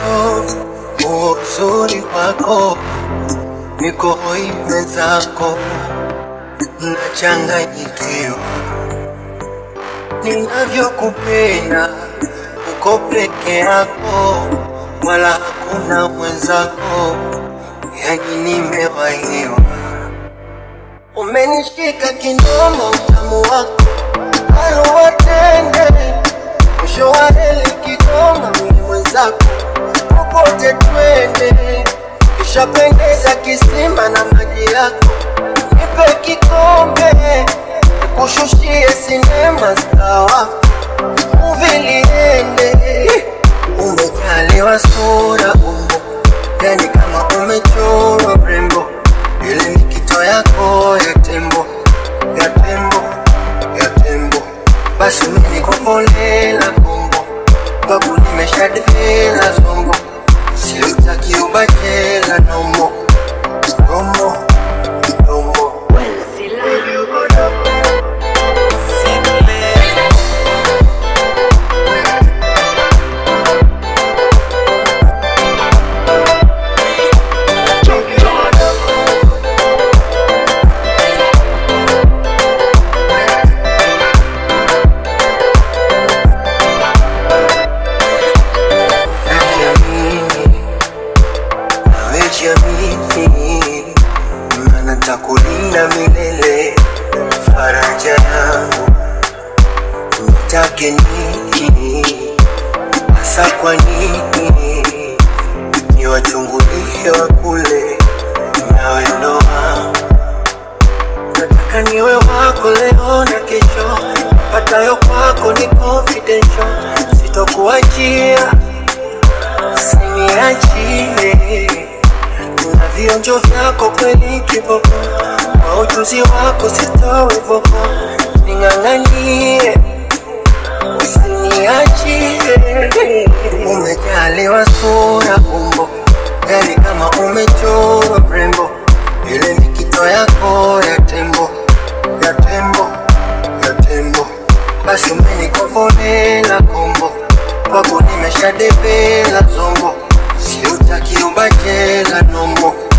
upotovu uzuri wako niko hoi mwenzako nachanganyikiwa ninavyokupenda uko peke yako wala hakuna mwenzako yani nimewahiwa umenishika kindomo utamu wako aluwatende mwisho wa reli Kigoma mimi mwenzako popote twende kishapendeza kisima na maji yako nipe kikombe nikushushie sinema stawa uviliende umejaliwa sura umbo yani kama umechorwa mrembo ile ni kito yako ya tembo ya tembo ya tembo basi mimi kukolela kombo babu nimeshadivela zombo siutaki ubachela nomo nomo nomo najiamini nawejiamini mana takulinda milele faraja yangu nitake nini hasa kwa nini niwachungulie wa kule nawe ndo wangu nataka niwe wako leo na kesho patayo kwako ni confidential sitokuachia usiniachie na vionjo vyako kweli kiboko kwa ujuzi wako sitowe voko ning'ang'anie usiniachie umejaliwa sura umbo yani kama umechorwa mrembo ile ni kito yako ya tembo ya tembo ya tembo basi umenikovolela kombo kwako nimeshadevela zombo siutaki ubachela nombo